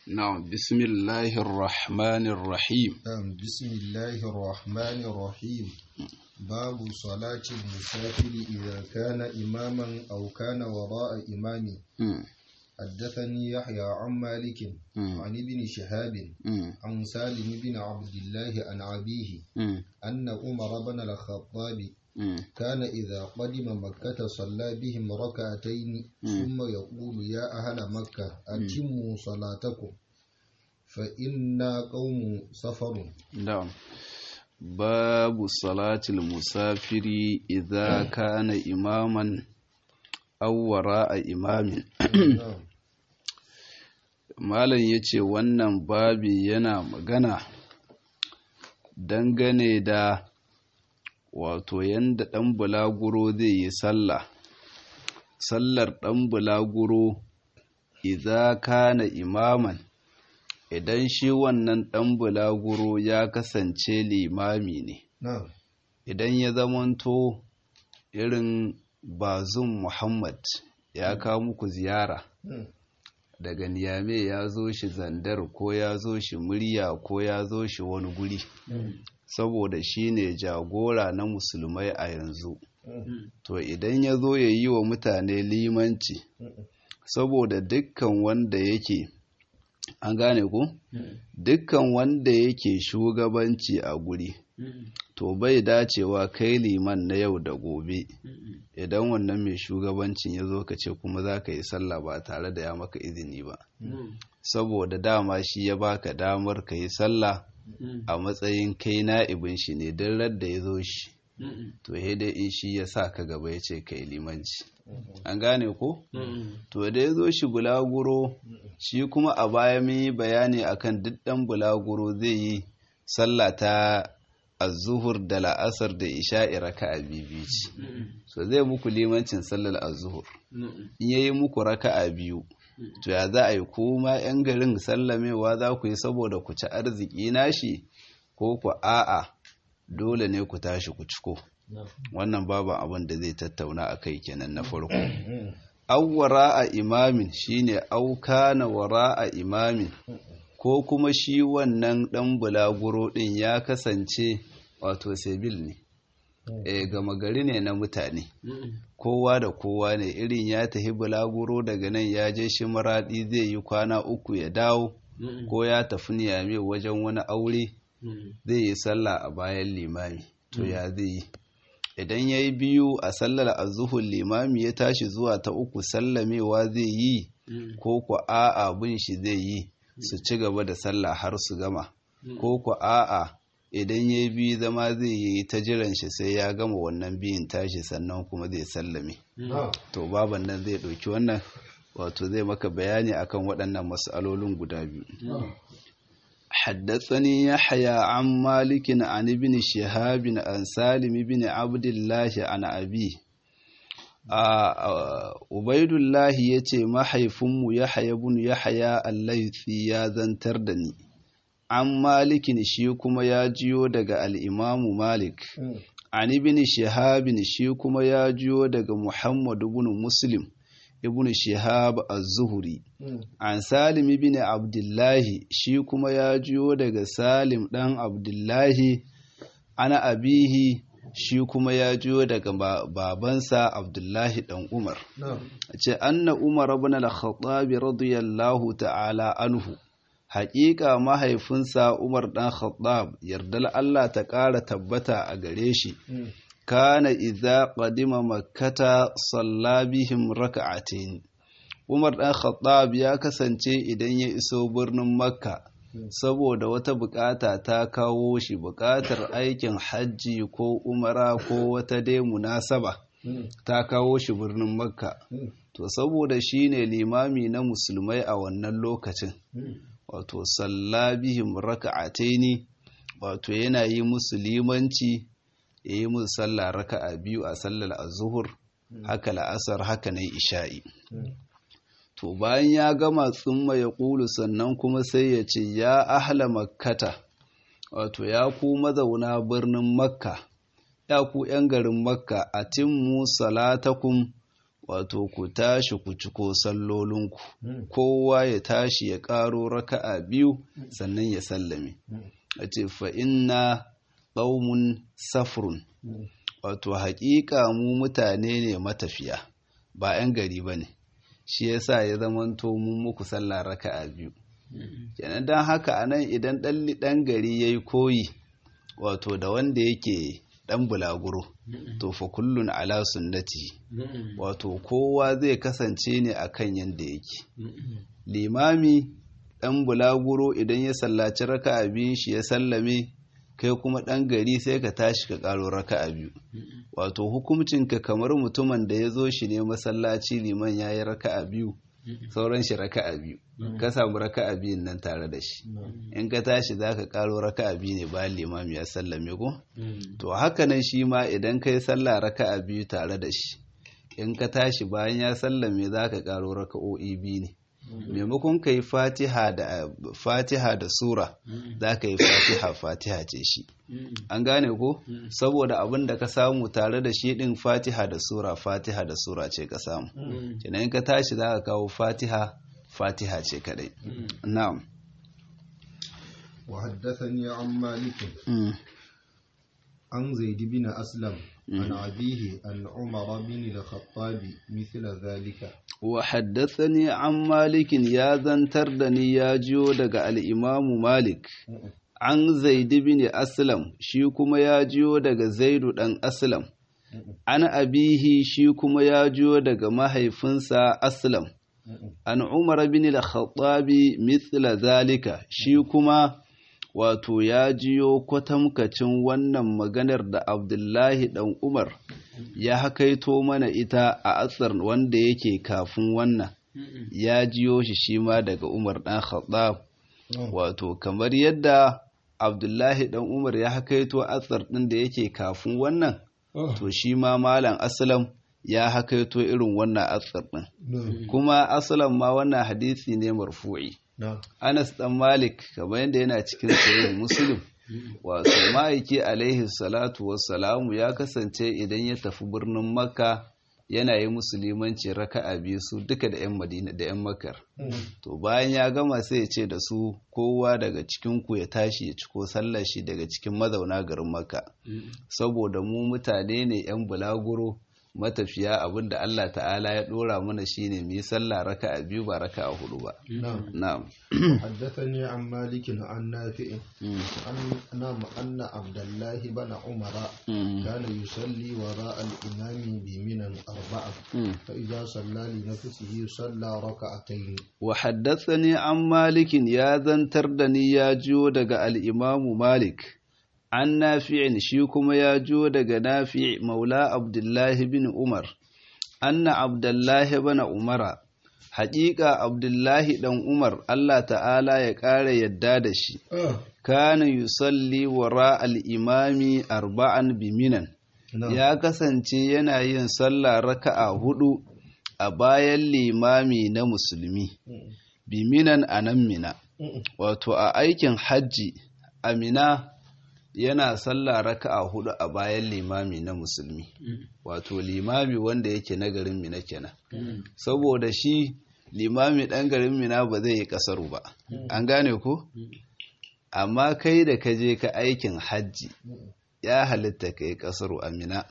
نعم بسم الله الرحمن الرحيم نعم بسم الله الرحمن الرحيم باب صلاة المسافر إذا كان إماما أو كان وراء إمام مم. حدثني يحيى عن مالك مم. عن ابن شهاب مم. عن سالم بن عبد الله عن أبيه مم. أن عمر بن الخطاب مم. كان إذا قدم مكة صلى بهم ركعتين ثم يقول يا أهل مكة أتموا صلاتكم فإنا قوم سفر نعم باب صلاة المسافر إذا كان إماما أو وراء إمام نعم Malam ya ce wannan babi yana magana dangane da wato yanda ɗan bulaguro zai yi sallah. Sallar ɗan bulaguro idza kana imaman idan shi wannan ɗan bulaguro ya kasance limami ne. نعم Idan ya zamanto irin bazum Muhammad ya kawo muku ziyara. مم. daga niyame ya zo shi zandar ko ya zo shi murya ko ya zo shi wani guri saboda shi ne jagora na musulmai a yanzu to idan ya zo ya yi wa mutane limanci saboda dukkan wanda yake an gane ku dukkan wanda yake shugabanci a guri to bai dacewa kai liman na yau da gobe idan wannan mai shugabancin ya zo ka ce kuma za ka yi sallah ba tare da ya maka izini ba saboda dama shi ya baka damar ka yi sallah a matsayin kai na'ibin shi ne don radda ya zo shi to he dai in shi ya sa ka gaba ya ce ka yi limanci an gane ko to da ya zo shi bulaguro shi kuma a baya mun yi bayani akan duk ɗan bulaguro zai yi sallah ta azuhur da la'asar da isha'i raka'a biyu ce so zai muku limancin sallar azuhur in yayi muku raka'a biyu to ya za a yi kuma yan garin sallamewa za ku yi saboda ku ci arziki nashi ko ku a'a dole ne ku tashi ku ciko wannan babu abin da zai tattauna a kai kenan na farko awwara a imamin shine auka na wara a imamin ko kuma shi wannan ɗan bulaguro ɗin ya kasance wato sebil ne e gama gari ne na mutane kowa da kowa ne irin ya tafi bulaguro daga nan ya je shi maraɗi zai yi kwana uku ya dawo ko ya tafi niyame wajen wani aure zai yi sallah a bayan limami to ya zai yi idan ya yi biyu a sallar azuhun limami ya tashi zuwa ta uku sallamewa zai yi ko ku a'a bin shi zai yi su ci gaba da sallah har su gama ko ku a'a idan ya biyu zama zai yi ta jiran shi sai ya gama wannan biyun tashi sannan kuma zai sallame to baban nan zai ɗauki wannan wato zai maka bayani akan waɗannan mas'alolin guda biyu حدثني يحيى عن مالك عن ابن شهاب عن سالم بن عبد الله عن أبيه Ubaidullahi ya ce mahaifinmu Yahaya bin Yahaya Allaifi ya zantar da ni, an malikin shi kuma ya jiyo daga al'imamu Malik, an ibn Shihabin shi kuma ya jiyo daga Muhammadu bin Muslim, ibn Shihab az-Zuhri, an Salim ibn Abdullahi shi kuma ya jiyo daga Salim ɗan Abdullahi, ana abihi shi kuma ya jiyo daga babansa Abdullahi dan Umar. Ce anna Umar ibn al-Khattab radiyallahu ta'ala anhu. Haƙiƙa mahaifinsa Umar dan Khattab yardal Allah ta ƙara tabbata a gare shi. Kana idza qadima makkata salla bihim raka'atayn. Umar dan Khattab ya kasance idan ya iso birnin Makka saboda wata bukata ta kawo shi bukatar aikin hajji ko umara ko wata dai munasaba ta kawo shi birnin makka to saboda shi ne limami na musulmai a wannan lokacin wato sallabihim raka'ataini wato yana yi musu limanci ya yi musu sallah raka'a biyu a sallar azuhur haka la'asar haka na isha'i to bayan ya gama tsumma ya ƙulu sannan kuma sai ya ce ya ahla makkata wato ya ku mazauna birnin makka ya ku ‘yan garin makka a timmu salatakum wato ku tashi ku ciko sallolinku kowa ya tashi ya ƙaro raka'a biyu sannan ya sallame a ce fa inna ƙaumun safrun wato haƙiƙa mu mutane ne matafiya ba 'yan gari ba ne shi yasa ya zamanto mun muku sallah raka'a biyu kenan don haka a nan idan ɗan gari ya yi koyi wato da wanda yake ɗan bulaguro to fa kullun ala sunnati wato kowa zai kasance ne akan yanda yake limami ɗan bulaguro idan ya sallaci raka'a biyun shi ya sallame kai kuma ɗan gari sai ka tashi ka ƙaro raka'a biyu wato hukuncinka kamar mutumin da ya zo shi ne masallaci liman ya yi raka'a biyu sauran shi raka'a biyu ka samu raka'a biyun nan tare da shi in ka tashi za ka ƙaro raka'a biyu ne bayan limami ya sallame ko to haka nan shi ma idan ka yi sallah raka'a biyu tare da shi in ka tashi bayan ya sallame za ka ƙaro raka'o'i biyu ne maimakon ka yi fatiha da fatiha da sura za ka yi fatiha fatiha ce shi an gane ko saboda abin da ka samu tare da shi din fatiha da sura fatiha da sura ce ka samu kenan ka tashi za ka kawo fatiha fatiha ce kadai na'am وحدثني عن مالك عن زيد بن أسلم عن أبيه عن عمر بن الخطاب مثل ذلك وحدثني عن مالك يا زنتر دني يا جيو دغ الإمام مالك عن زيد بن أسلم shi kuma ya jiyo daga Zaidu ɗan Aslam an abihi shi kuma ya jiyo daga mahaifinsa Aslam an Umar bin al-Khattabi mithla zalika shi kuma wato ya jiyo kwatamkacin wannan maganar da Abdullahi ɗan Umar ya hakaito mana ita a asar wanda yake kafin wannan ya jiyo shi shi ma daga Umar ɗan Khattab wato kamar yadda Abdullahi ɗan Umar ya hakaito asar ɗin da yake kafin wannan to shi ma Malam Aslam ya hakaito irin wannan asar ɗin kuma Aslam ma wannan hadisi ne marfu'i Anas ɗan Malik kamar yadda yana cikin sahih Muslim wato ma'aiki alaihi salatu wassalamu ya kasance idan ya tafi birnin Makka yana yi musulmanci raka'a biyu su duka da 'yan Madina da 'yan Makkar to bayan ya gama sai ya ce da su kowa daga cikin ku ya tashi ya ciko sallar shi daga cikin mazauna garin Makka saboda mu mutane ne 'yan bulaguro matafiya abinda Allah ta'ala ya dora mana shine mu yi sallah raka'a biyu ba raka'a hudu ba na'am حدثني عن مالك عن نافع أن نعم أن عبد الله بن عمر كان يصلي وراء الإمام بمنى أربعة فإذا صلى لنفسه صلى ركعتين وحدثني عن مالك يا ذنتر دني يا جو دغ الإمام مالك an nafi'in shi kuma ya jo daga nafi' maula abdullahi bin umar anna abdullahi bana umara haƙiƙa abdullahi ɗan umar allah ta'ala ya ƙara yadda da shi kana yusalli wara al'imami arba'an biminan ya kasance yana yin sallah raka'a hudu a bayan limami na musulmi biminan a nan mina wato a aikin hajji amina yana sallah raka'a hudu a bayan limami na musulmi wato limami wanda yake na garin mina kenan saboda shi limami dan garin mina ba zai yi kasaru ba an gane ko amma kai da ka je ka aikin hajji ya halitta ka yi kasaru a mina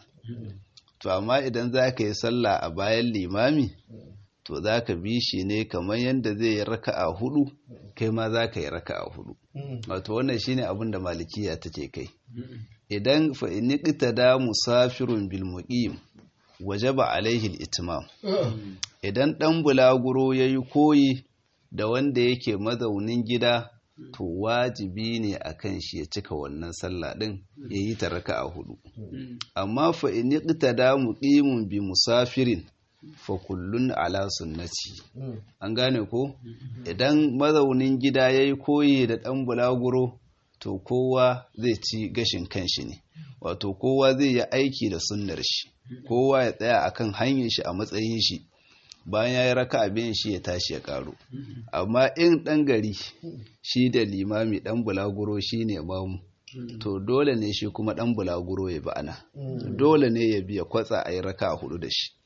to amma idan za ka yi sallah a bayan limami to za ka bi shi ne kamar yadda zai yi raka'a hudu kai ma za ka yi raka'a hudu wato wannan shine abin da malikiya take kai idan fa in da musafirun bil muqim wajaba alaihi al-itmam idan dan bulaguro yayi koyi da wanda yake mazaunin gida to wajibi ne akan shi ya cika wannan sallah din yayi ta raka'a hudu amma fa in da muqimun bi musafirin fa kullun ala sunnati an gane ko idan mazaunin gida yayi koyi da dan bulaguro to kowa zai ci gashin kanshi ne wato kowa zai yi aiki da sunnar shi kowa ya tsaya akan hanyar shi a matsayin shi bayan ya yi raka abin shi ya tashi ya karo amma in dan gari shi da limami dan bulaguro shi ne mamu to dole ne shi kuma dan bulaguro ya bi ana dole ne ya biya kwatsa a yi raka hudu da shi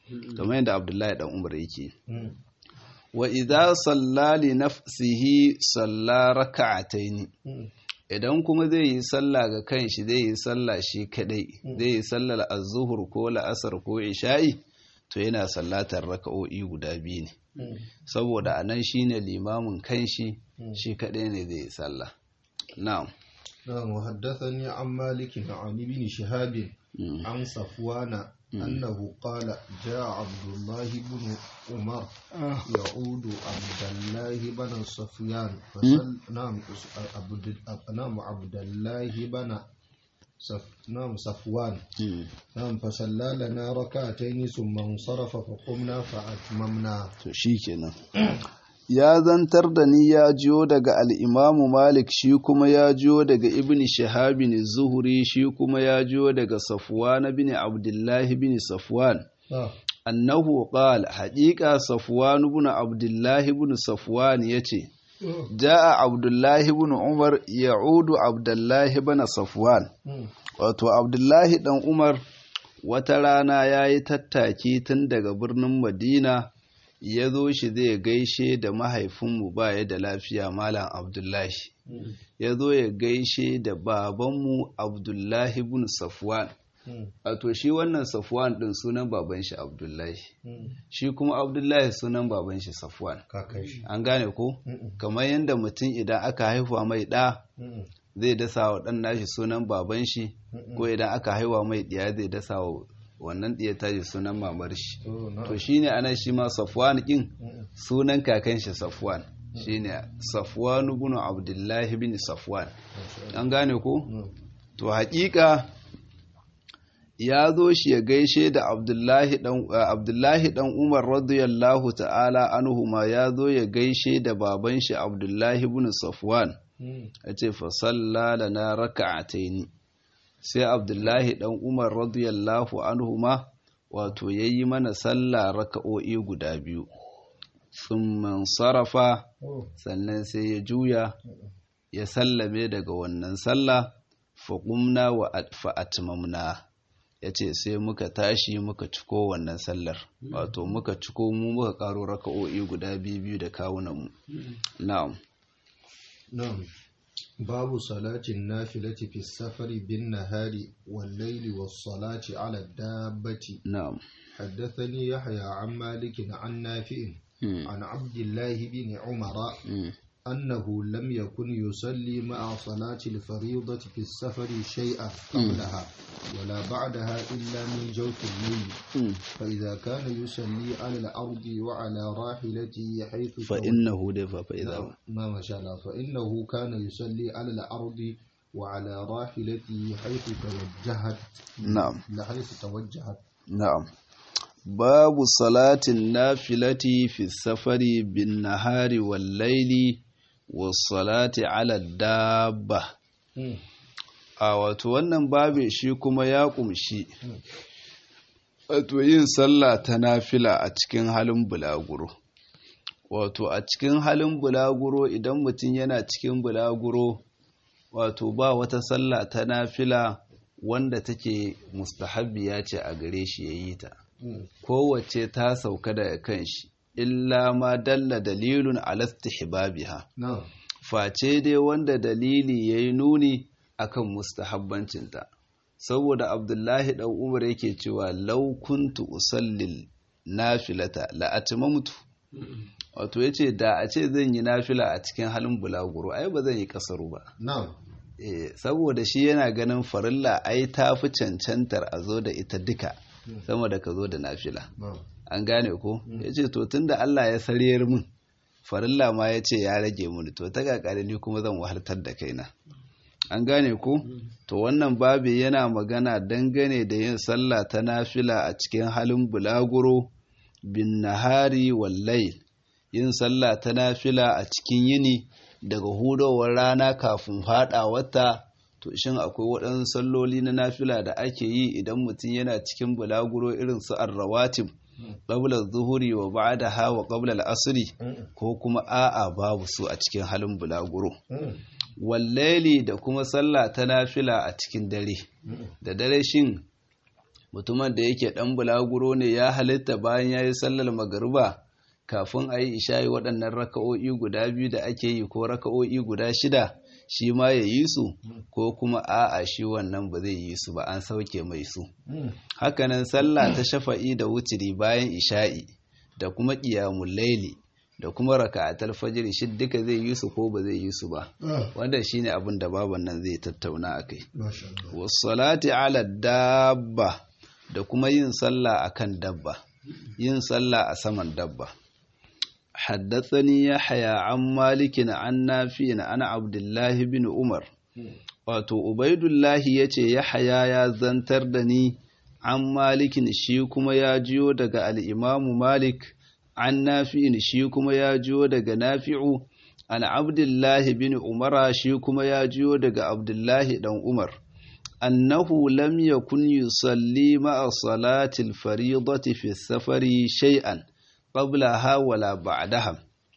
kamar yadda abdullahi dan umar yake wa idza salla li nafsihi salla raka'ataini idan kuma zai yi sallah ga kanshi zai yi sallah shi kadai zai yi sallar az-zuhur ko la'asar ko isha'i to yana sallatar raka'o'i guda biyu ne saboda anan shine limamin kanshi shi kadai ne zai yi sallah na'am نعم وحدثني عن مالك عن ابن شهاب عن صفوان أنه قال جاء عبد الله بن عمر يعود عبد الله بن صفيان فسل نعم عبد نعم عبد الله بن صف نعم صفوان نعم فصلى لنا ركعتين ثم انصرف فقمنا فأتممنا شيكنا ya zantar da ni ya jiyo daga al'imamu Malik shi kuma ya jiyo daga Ibn Shahabin Zuhuri shi kuma ya jiyo daga Safwan bin Abdullahi bin Safwan. Annahu qala haƙiƙa Safwan bin Abdullahi bin Safwan ya ce, Ja'a Abdullahi bin Umar ya'udu Abdullahi bin Safwan. Wato Abdullahi ɗan Umar wata rana ya yi tattaki tun daga birnin Madina. ya zo shi zai gaishe da mahaifinmu ba ya da lafiya malam abdullahi ya zo ya gaishe da babanmu abdullahi bin safwan to shi wannan safwan din sunan baban shi abdullahi shi kuma abdullahi sunan baban shi safwan an gane ko kamar yadda mutum idan aka haifa mai ɗa zai dasa wa ɗan nashi sunan baban shi ko idan aka haifa mai ɗiya zai dasa wa wannan ɗiya tashi sunan mamar shi to shine ana shi ma safwan kin sunan kakan shi safwan shine safwan ibn abdullah ibn safwan an gane ko to haƙiƙa ya zo shi ya gaishe da abdullahi dan abdullahi dan umar radiyallahu ta'ala anhu ma ya zo ya gaishe da baban shi abdullahi ibn safwan yace fa salla lana raka'ataini sai abdullahi dan umar radiyallahu anhuma wato ya yi mana sallah raka'o'i guda biyu sun sarrafa sannan sai ya juya ya sallame daga wannan sallah faƙumna wa fa'atmamna ya ce sai muka tashi muka ciko wannan sallar wato muka ciko mu muka ƙaro raka'o'i guda biyu da kawunanmu na'am na'am باب صلاة النافلة في السفر بالنهار والليل والصلاة على الدابة نعم حدثني يحيى عن مالك عن نافع عن عبد الله بن عمر أنه لم يكن يصلي مع صلاة الفريضة في السفر شيئا قبلها ولا بعدها إلا من جوف الليل فإذا كان يصلي على الأرض وعلى راحلته حيث فإنه دفع فإذا ما ما شاء الله فإنه كان يصلي على الأرض وعلى راحلته حيث توجهت نعم حيث توجهت نعم باب صلاة النافلة في السفر بالنهار والليل والصلاة على الدابة a wato wannan babe shi kuma ya kumshi wato yin sallah ta nafila a cikin halin bulaguro wato a cikin halin bulaguro idan mutum yana cikin bulaguro wato ba wata sallah ta nafila wanda take mustahabbiya ce a gare shi ya yi ta kowace ta sauka daga kan shi illa ma dalla dalilun alastihbabiha face dai wanda dalili ya yi nuni akan mustahabbancinta saboda abdullahi ɗan umar yake cewa lau kuntu usallil nafilata la'atimamtu wato ya ce da a ce zan yi nafila a cikin halin bulaguro ai ba zan yi kasaru ba saboda shi yana ganin farilla ai ta fi cancantar a zo da ita duka sama da ka zo da nafila an gane ko ya ce to tun da Allah ya sariyar min farilla ma ya ce ya rage mini to ta kakari ni kuma zan wahaltar da kaina an gane ko to wannan babi yana magana dangane da yin sallah ta nafila a cikin halin bulaguro bin nahari wallai yin sallah ta nafila a cikin yini daga hudowar rana kafin fada wata to shin akwai waɗansu salloli na nafila da ake yi idan mutum yana cikin bulaguro irin su arrawatib qabla zuhuri wa ba'daha wa qabla al-asri ko kuma a'a babu su a cikin halin bulaguro wallaili da kuma sallah ta nafila a cikin dare da dare shin mutumin da yake ɗan bulaguro ne ya halitta bayan ya yi sallar magariba kafin a yi isha'i waɗannan raka'o'i guda biyu da ake yi ko raka'o'i guda shida shi ma ya yi su ko kuma a'a shi wannan ba zai yi su ba an sauke mai su hakanan sallah ta shafa'i da wutiri bayan isha'i da kuma ƙiyamun laili da kuma raka'atul fajr shi duka zai yi su ko ba zai yi su ba wanda shine abin da baban nan zai tattauna akai was-salati ala dabba da kuma yin sallah akan dabba yin sallah a saman dabba حدثني يحيى عن مالك عن نافع عن عبد الله بن عمر wato ubaidullahi ya ce yahaya ya zantar da ni an malikin shi kuma ya jiyo daga al'imamu malik an nafi'in shi kuma ya jiyo daga nafi'u an abdullahi bin umara shi kuma ya jiyo daga abdullahi dan umar annahu lam yakun yusalli ma'a salatil faridati fi safari shay'an qablaha wala ba'daha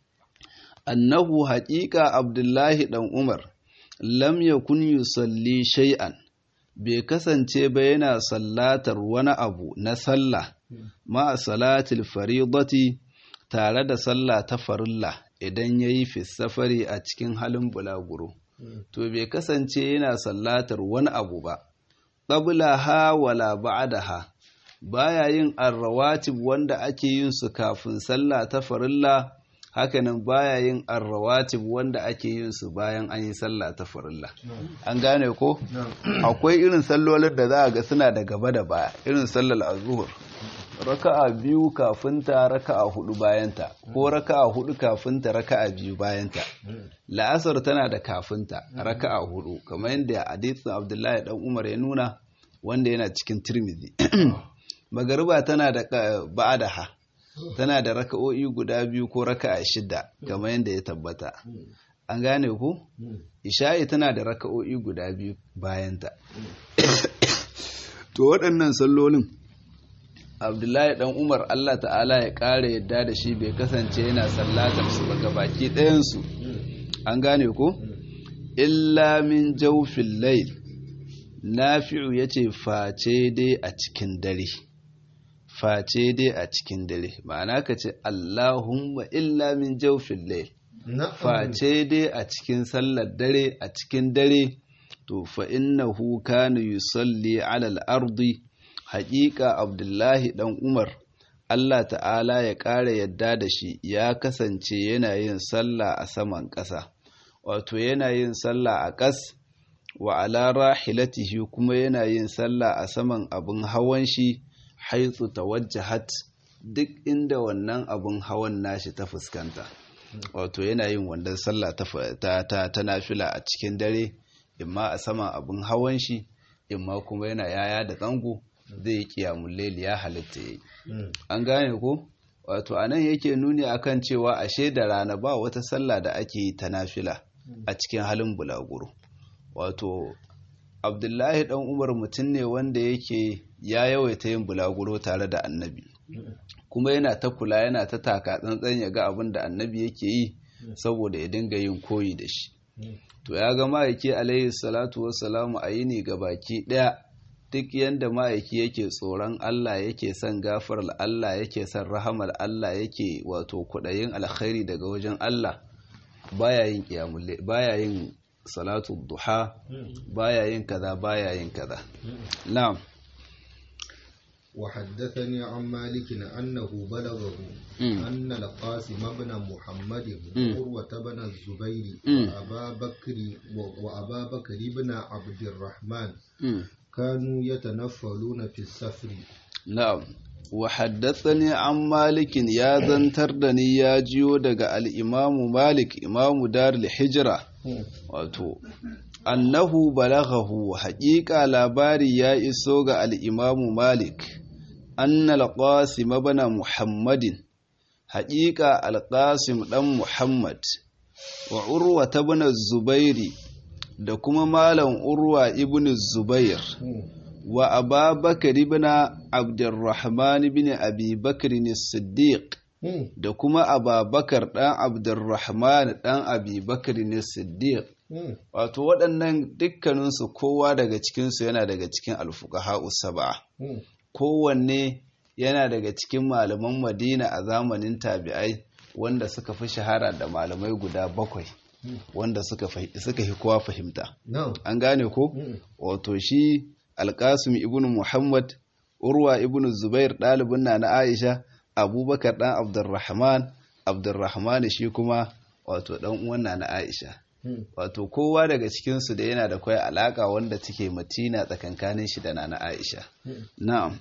annahu haqiqa abdullahi dan umar lam yakun yusalli shay'an bai kasance ba yana sallatar wani abu na sallah ma'a salatil faridati tare da sallah ta farilla idan yayi fi safari a cikin halin bulaguro to bai kasance yana sallatar wani abu ba qablaha wala ba'daha baya yin arrawatib wanda ake yin su kafin sallah ta farilla hakanan baya yin arrawatib wanda ake yin su bayan an yi sallah ta farilla an gane ko akwai irin sallolin da za a ga suna da gaba da baya irin sallar azhur raka'a biyu kafinta raka'a hudu bayanta ko raka'a hudu kafinta raka'a biyu bayanta la'asar tana da kafinta raka'a hudu kamar yadda hadisin abdullahi dan umar ya nuna wanda yana cikin tirmidhi magariba tana da ba'adaha tana da raka'o'i guda biyu ko raka'a shida kamar yadda ya tabbata an gane ku isha'i tana da raka'o'i guda biyu bayanta to waɗannan sallolin abdullahi dan umar allah ta'ala ya ƙara yadda da shi bai kasance yana sallatar su daga baki ɗayansu an gane ku illa min jaufin lail nafi'u ya ce face dai a cikin dare face dai a cikin dare ma'ana ka ce Allahumma illa min jaufin lail face dai a cikin sallar dare a cikin dare to fa innahu kana yusalli ala al-ardi haƙiƙa Abdullahi dan Umar Allah ta'ala ya ƙara yadda da shi ya kasance yana yin sallah a saman ƙasa wato yana yin sallah a ƙas wa ala rahilatihi kuma yana yin sallah a saman abin hawan shi haitsu tawajjahat duk inda wannan abin hawan nashi ta fuskanta wato yana yin wannan sallah ta ta ta nafila a cikin dare imma a saman abin hawan shi imma kuma yana yaya da zango zai yi kiyamun laili ya halitta yayi an gane ko wato anan yake nuni akan cewa ashe da rana ba wata sallah da ake yi ta nafila a cikin halin bulaguro wato abdullahi dan umar mutum ne wanda yake ya yawaita yin bulaguro tare da annabi kuma yana ta kula yana ta taka tsantsan ya ga abin da annabi yake yi saboda ya dinga yin koyi da shi to ya ga ma'aiki alaihi salatu wassalamu a yini ga baki daya duk yanda ma'aiki yake tsoron Allah yake son gafarar Allah yake son rahamar Allah yake wato kudayin alkhairi daga wajen Allah baya yin qiyamul baya yin salatu duha baya yin kaza baya yin kaza na'am وحدثني عن مالك أنه بلغه أن القاسم بن محمد وعروة بن الزبير وأبا بكر وأبا بكر بن عبد الرحمن كانوا يتنفلون في السفر نعم وحدثني عن مالك يا زنتردني يا جيو دغ الإمام مالك إمام دار الحجرة wato annahu balaghahu haƙiƙa labari ya iso ga al'imamu malik anna al-qasim ibn muhammadin haƙiƙa al-qasim ɗan muhammad wa urwa ibn zubairi da kuma malam urwa ibn zubair wa ababakar ibn abdurrahman ibn abi bakr as-siddiq da kuma ababakar ɗan abdurrahman ɗan abubakar ne siddiq wato waɗannan dukkaninsu kowa daga cikinsu yana daga cikin alfuqaha saba'a kowanne yana daga cikin malaman madina a zamanin tabi'ai wanda suka fi shahara da malamai guda bakwai wanda suka fi kowa fahimta an gane ko wato shi alkasim ibn muhammad urwa ibn zubair ɗalibin na na aisha abubakar ɗan abdurrahman abdurrahman shi kuma wato ɗan uwan na na aisha wato kowa daga cikinsu da yana da kwai alaka wanda take matina tsakankanin shi da na na aisha na'am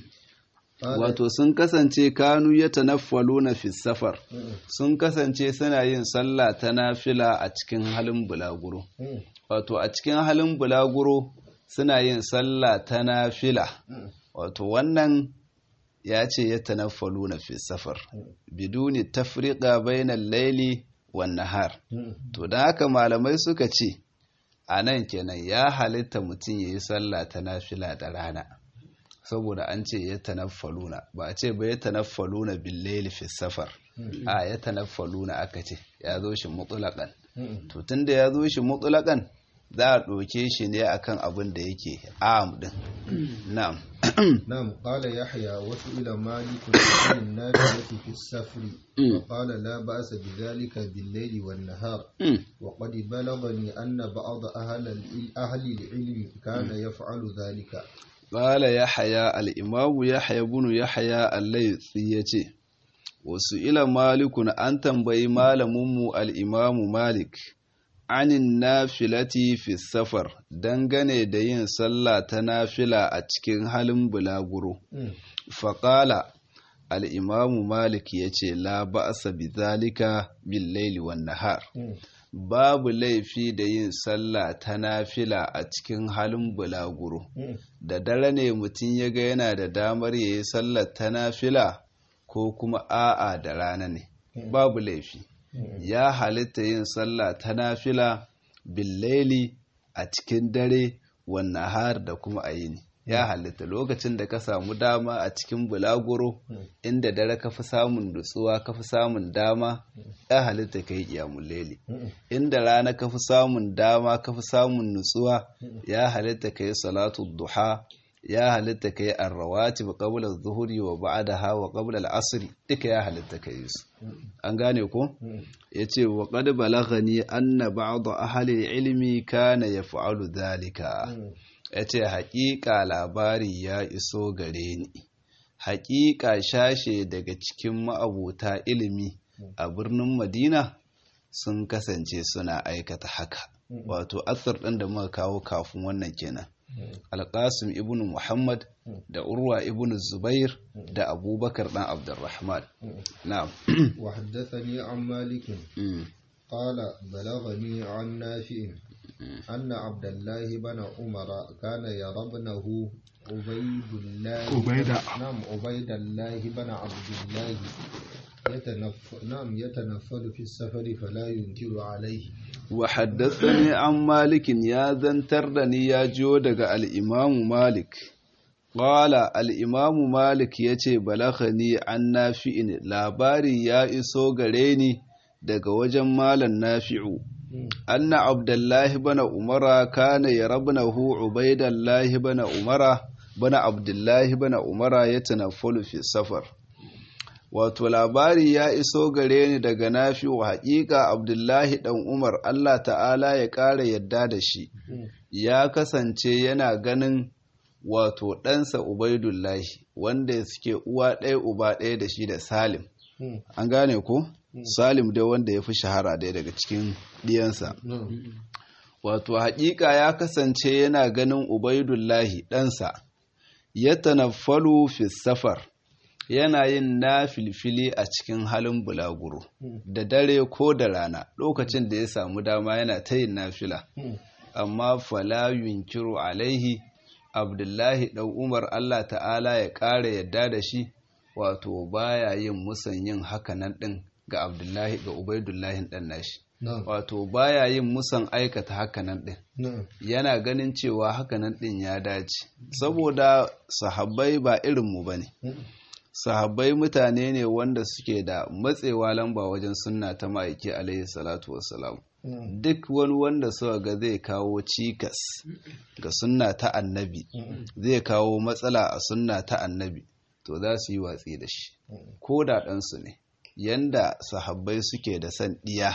wato sun kasance kanu ya tanaffalu na safar sun kasance suna yin sallah ta nafila a cikin halin bulaguro wato a cikin halin bulaguro suna yin sallah ta nafila wato wannan ya ce ya tanaffalu na safar biduni tafriqa bainal laili wan nahar to dan haka malamai suka ce a nan kenan ya halitta mutum ya yi sallah ta nafila da rana saboda an ce ya tanaffaluna ba a ce ba ya tanaffaluna billaili fi safar a ya tanaffaluna aka ce ya zo shi mutulakan to tunda ya zo shi mutulakan za a ɗauke shi ne akan abin da yake am din na'am نعم قال يحيى وسئل مالك عن النافلة في السفر قال لا بأس بذلك بالليل والنهار وقد بلغني أن بعض أهل أهل العلم كان يفعل ذلك قال يحيى الإمام يحيى بن يحيى الليثي يتي وسئل مالك أن تنبي مالمم الإمام مالك anin nafilati fi safar dangane da yin sallah ta nafila a cikin halin bulaguro faƙala al'imamu malik ya ce la ba'asa bi zalika bin laili wan nahar babu laifi da yin sallah ta nafila a cikin halin bulaguro da dare ne mutum ya ga yana da damar ya yi sallar ta nafila ko kuma a'a da rana ne babu laifi ya halitta yin sallah ta nafila billaili a cikin dare wannan har da kuma a yini ya halitta lokacin da ka samu dama a cikin bulaguro inda dare ka fi samun nutsuwa ka fi samun dama ya halitta ka yi ƙiyamun laili inda rana ka fi samun dama ka fi samun nutsuwa ya halitta ka yi salatu duha ya halitta ka yi arrawati ba qabla zuhuri wa ba'daha wa qabla al-asr duka ya halitta ka yi su an gane ko yace wa qad balaghani anna ba'd ahli ilmi kana yaf'alu dhalika yace haƙiƙa labari ya iso gare ni haƙiƙa shashe daga cikin ma'abuta ilimi a birnin Madina sun kasance suna aikata haka wato asar ɗin da muka kawo kafin wannan kenan alƙasim ibn muhammad da urwa ibn zubair da abubakar ɗan abdurrahman na'am wa haddathani an malikin qala balagani an nafi'in anna abdullahi bana umara kana yarabnahu ubaydullah ubayda na'am ubaydullah bana abdullahi نعم يتنفل في السفر فلا ينكر عليه وحدثني عن مالك يا ذنترني يا جو دغ الامام مالك قال الامام مالك yace balaghani an nafi'in labari ya iso gare ni daga wajen malam nafi'u anna abdullahi bana umara kana yarabnahu ubaidallahi bana umara bana abdullahi bana umara yatanaffalu fi safar wato labari ya iso gare ni daga nafi wa haƙiƙa abdullahi ɗan umar allah ta'ala ya ƙara yadda da shi ya kasance yana ganin wato ɗansa ubaidullahi wanda suke uwa ɗaya uba ɗaya da shi da salim an gane ko salim dai wanda ya fi shahara ɗaya daga cikin ɗiyansa wato haƙiƙa ya kasance yana ganin ubaidullahi ɗansa ya tanaffalu fi safar yana yin na filfili a cikin halin bulaguro da dare ko da rana lokacin da ya samu dama yana ta yin nafila amma fala yunkiru alaihi abdullahi ɗan umar allah ta'ala ya ƙara yadda da shi wato baya yin musan yin hakanan ɗin ga abdullahi ga ubaidullahi ɗan nashi wato baya yin musan aikata hakanan ɗin yana ganin cewa hakanan ɗin ya dace saboda sahabbai ba irinmu ba ne sahabbai mutane ne wanda suke da matsewa lamba wajen sunna ta ma'aiki alaihi salatu wassalam duk wani wanda suka ga zai kawo cikas ga sunna ta annabi zai kawo matsala a sunna ta annabi to za su yi watsi da shi ko da ɗansu ne yanda sahabbai suke da san ɗiya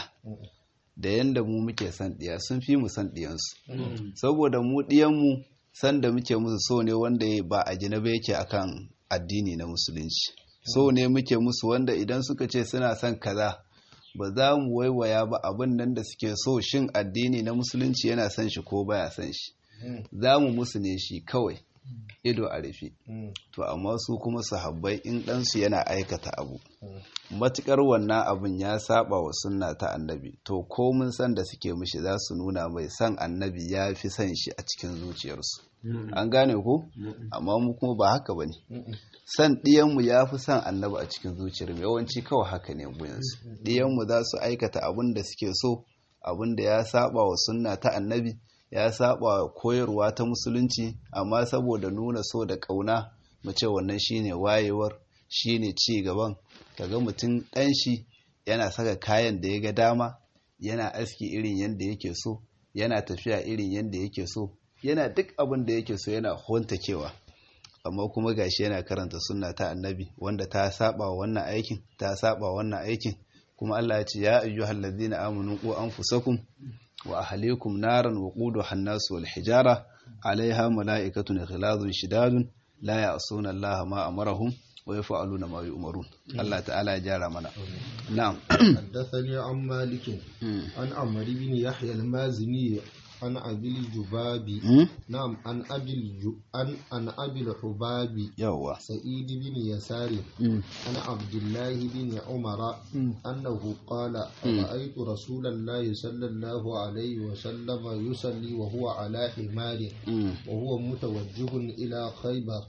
da yanda mu muke san ɗiya sun fi mu san ɗiyansu saboda mu ɗiyanmu san da muke musu so ne wanda ba a gina ba yake akan addini na musulunci so ne muke musu wanda idan suka ce suna son kaza ba za mu waiwaya ba abin nan da suke so shin addini na musulunci yana son shi ko baya son shi za mu musu ne shi kawai ido a rufe to amma su kuma sahabbai in ɗansu yana aikata abu matukar wannan abin ya saba wa sunna ta annabi to ko mun san da suke mishi za su nuna mai san annabi ya fi san shi a cikin zuciyarsu an gane ko amma mu kuma ba haka ba ne san ɗiyanmu ya fi san annabi a cikin zuciyar yawanci kawai haka ne mu yanzu ɗiyanmu za su aikata abin da suke so abin da ya saba wa sunna ta annabi ya saba koyarwa ta musulunci amma saboda nuna so da ƙauna mu ce wannan shine wayewar shine ci gaban kaga mutum ɗan shi yana saka kayan da ya ga dama yana aski irin yadda yake so yana tafiya irin yadda yake so yana duk abin da yake so yana hontakewa amma kuma gashi yana karanta sunna ta annabi wanda ta saba wannan aikin ta saba wannan aikin kuma Allah ya ce ya ayyuhal ladzina amanu qu anfusakum wa ahlikum naran waquduha an-nas wal hijara alaiha mala'ikatun ghilazun shidadun la ya'suna Allah ma amarahum wa yaf'aluna ma yu'marun Allah ta'ala ya jara mana na'am حدثني عن مالك عن عمرو بن يحيى المازني عن أبي الجباب نعم عن أبي الج... عن عن أبي الحباب يوا سعيد بن يسار عن عبد الله بن عمر أنه قال رأيت رسول الله صلى الله عليه وسلم يصلي وهو على حمار وهو متوجه إلى خيبر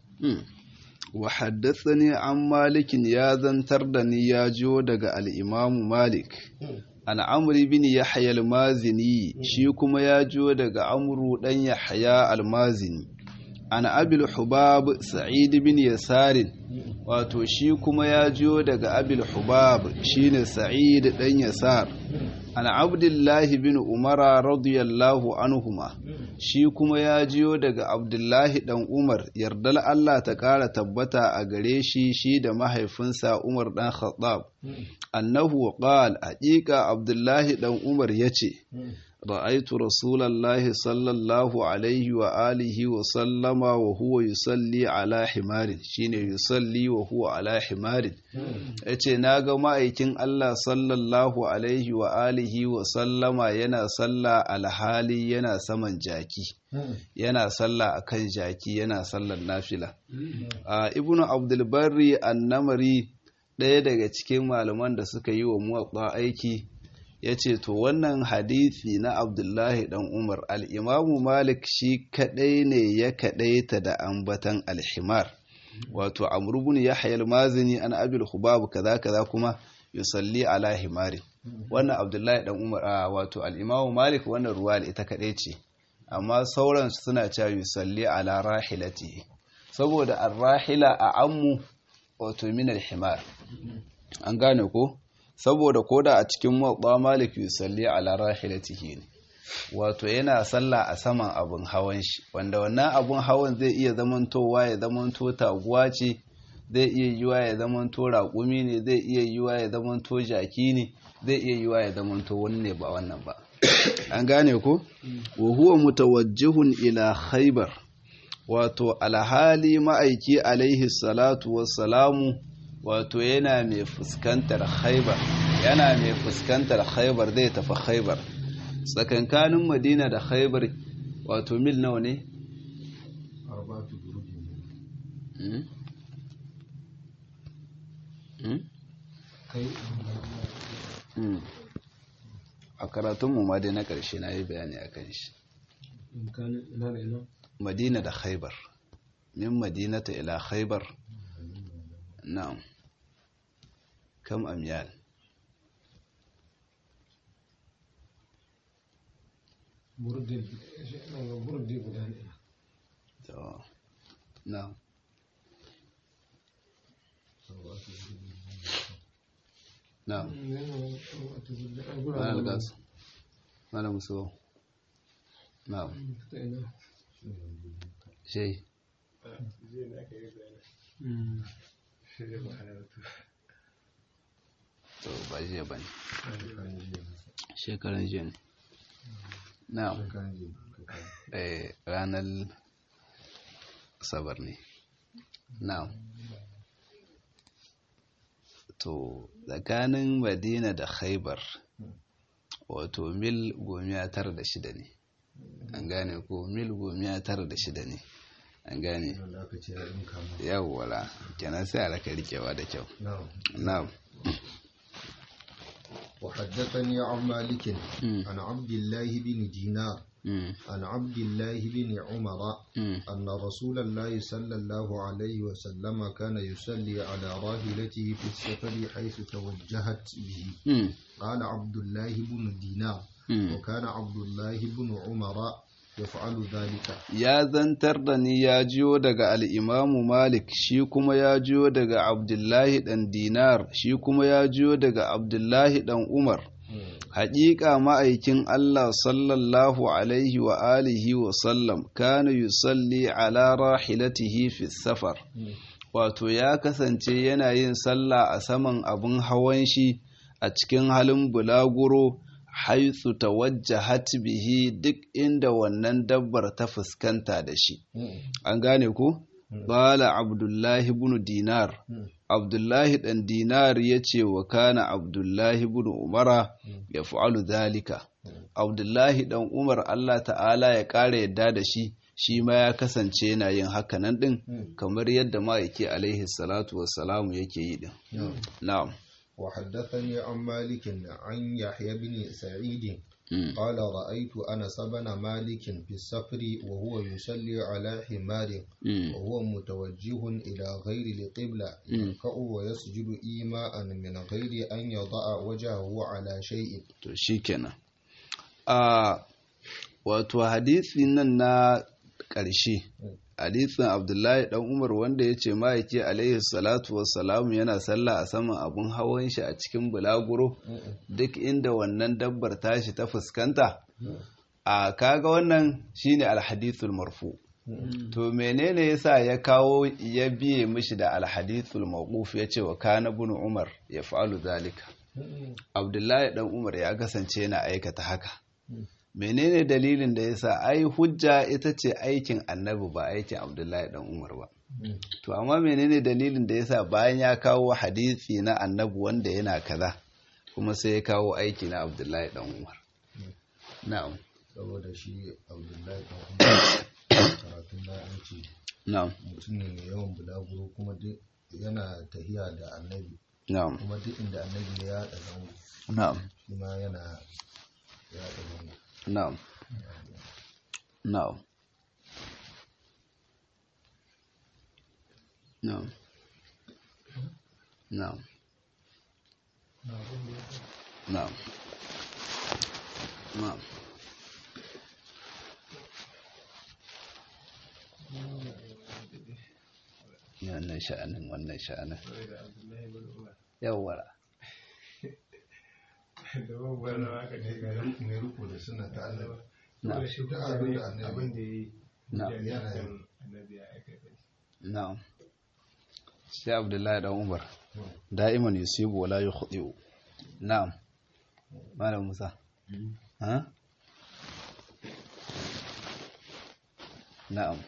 وحدثني عن مالك يا زنتر دني يا جو daga al-Imam Malik an amri bin yahya al-mazini shi kuma ya jo daga amru dan yahya al-mazini an abil hubab sa'id bin yasarin wato shi kuma ya jo daga abil hubab shine sa'id dan yasar an abdullahi bin umara radiyallahu anhuma shi kuma ya jiyo daga abdullahi dan umar yardal Allah ta ƙara tabbata a gare shi shi da mahaifinsa umar dan khattab annahu qal haƙiƙa abdullahi dan umar yace ra'aitu rasulallahi sallallahu alaihi wa alihi wa sallama wa huwa yusalli ala himarin shine yusalli wa huwa ala himarin yace naga ma'aikin Allah sallallahu alaihi wa alihi wa sallama yana salla alhali yana saman jaki yana salla akan jaki yana sallar nafila a ibnu abdul barri annamari ɗaya daga cikin malaman da suka yi wa muwatta aiki ya ce to wannan hadithi na abdullahi dan umar al'imamu malik shi kadai ne ya kadaita da ambatan alhimar wato amurbin ya hayar mazini an abil hubabu kaza kaza kuma yusalli ala himari wannan abdullahi dan umar a wato al'imamu malik wannan ruwa ita kadai ce amma sauran suna cewa yusalli ala rahilati saboda arrahila a ammu wato min alhimar an gane ko saboda koda a cikin maɓa malik yusalli ala rahilatihi ne wato yana sallah a saman abin hawan shi wanda wannan abin hawan zai iya zamantowa ya zamanto taguwa ce zai iya yiwa ya zamanto raƙumi ne zai iya yiwa ya zamanto jaki ne zai iya yiwa ya zamanto wani ne ba wannan ba an gane ko wa huwa mutawajjihun ila khaybar wato alhali ma'aiki alaihi salatu wassalamu wato yana mai fuskantar haibar yana mai fuskantar haibar zai tafi haibar tsakankanin madina da haibar wato mil nawa ne? a karatunmu ma dai na ƙarshe na yi bayani a kan shi madina da haibar min madinata ila haibar na'am kam amyal burdi guda ne to na'am na'am malam gas malam muso na'am shey to ba jiya bane shekaran jiya ne na'am eh ranar sabar ne na'am to tsakanin madina da khaibar wato mil gomiya tara da shida ne an gane ko mil gomiya tara da shida ne an gane yawwala kenan sai a raka rikewa da kyau na'am وحدثني عن مالك عن عبد الله بن دينار عن عبد الله بن عمر أن رسول الله صلى الله عليه وسلم كان يصلي على راحلته في السفر حيث توجهت به قال عبد الله بن دينار وكان عبد الله بن عمر yaf'alu dhalika ya zantar da ni ya jiyo daga al'imamu malik shi kuma ya jiyo daga abdullahi ɗan dinar shi kuma ya jiyo daga abdullahi ɗan umar haƙiƙa ma'aikin allah sallallahu alaihi wa alihi wa sallam kana yusalli ala rahilatihi fi safar wato ya kasance yana yin sallah a saman abin hawan shi a cikin halin bulaguro haitsu tawajjahat bihi duk inda wannan dabbar ta fuskanta da shi an gane ku bala abdullahi ibn dinar abdullahi dan dinar ya ce wa kana abdullahi ibn umara ya fa'alu zalika abdullahi dan umar allah ta'ala ya ƙara yadda da shi shi ma ya kasance yana yin hakanan din kamar yadda ma'aiki alaihi salatu wassalamu yake yi din na'am وحدثني عن مالك عن يحيى بن سعيد قال رأيت أنس بن مالك في السفر وهو يصلي على حمار وهو متوجه إلى غير القبلة يركع ويسجد إيماء من غير أن يضع وجهه على شيء شيكنا آه wato hadisi nan na ƙarshe hadisin abdullahi dan umar wanda ya ce ma'aiki alaihi salatu wassalamu yana sallah a saman abun hawan shi a cikin bulaguro duk inda wannan dabbar tashi ta fuskanta a kaga wannan shine alhadithul marfu to menene yasa ya kawo ya biye mishi da alhadithul mawquf ya ce wa kana ibn umar ya fa'alu zalika abdullahi dan umar ya kasance yana aikata haka menene dalilin da yasa ai hujja ita ce aikin annabi ba aikin abdullahi dan umar ba to amma menene dalilin da yasa bayan ya kawo hadisi na annabi wanda yana kaza kuma sai ya kawo aiki na abdullahi dan umar na'am saboda shi abdullahi dan umar karatun da an ce na'am mutum ne mai yawan bulaguro kuma duk yana tahiya da annabi na'am kuma duk inda annabi ya yaɗa zango na'am shi ma yana yaɗa zango na'am na'am na'am na'am na'am na'am wannan sha'anin wannan sha'anin yawwa mai riko da suna ta annabi na'am duk abin da annabi na'am yana yin na'am sai abdullahi dan umar da'iman yusibu wala yukhdi'u na'am malam musa ha na'am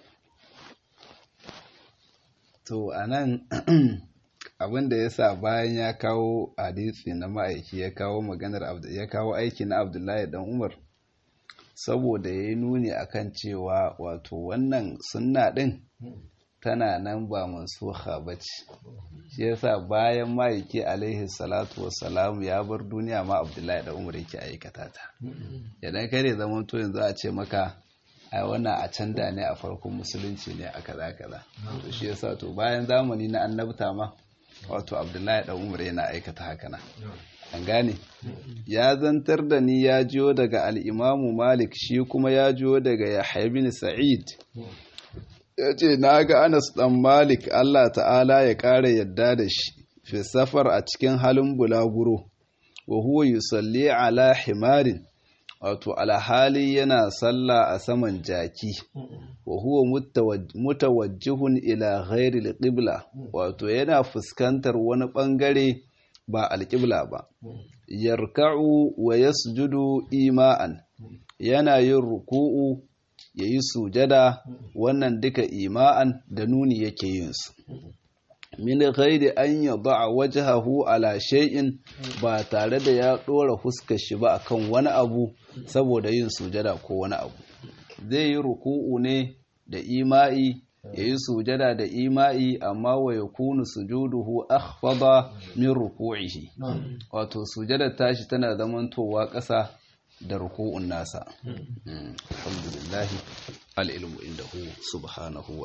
to anan abin da ya sa bayan ya kawo hadisi na ma'aiki ya kawo maganar ya kawo aiki na abdullahi dan umar saboda ya yi nuni akan cewa wato wannan sunna din tana nan ba mansuha ba ce shi yasa bayan ma'aiki alaihi salatu wassalamu ya bar duniya ma abdullahi dan umar yake aikata ta idan kai ne zaman to yanzu a ce maka ai wannan a can da ne a farkon musulunci ne a kaza kaza to shi yasa to bayan zamani na annabta ma wato abdullahi dan umar yana aikata haka na an gane ya zantar da ni ya jiyo daga al'imamu malik shi kuma ya jiyo daga yahya bin sa'id ya ce na ga anas dan malik allah ta'ala ya ƙara yadda da shi fi safar a cikin halin bulaguro wa huwa yusalli ala himarin wato alhali yana sallah a saman jaki wa huwa mutawajjihun ila ghairi alqibla wato yana fuskantar wani bangare ba alqibla ba yarka'u wa yasjudu ima'an yana yin ruku'u yayi sujada wannan duka ima'an da nuni yake yin su min ghairi an yada'a wajhahu ala shay'in ba tare da ya dora fuskar shi ba akan wani abu saboda yin sujada ko wani abu zai yi ruku'u ne da ima'i yayi sujada da ima'i amma wa yakunu sujuduhu akhfada min ruku'ihi wato sujada tashi tana zamantowa ƙasa da ruku'un nasa alhamdulillah al-ilmu indahu subhanahu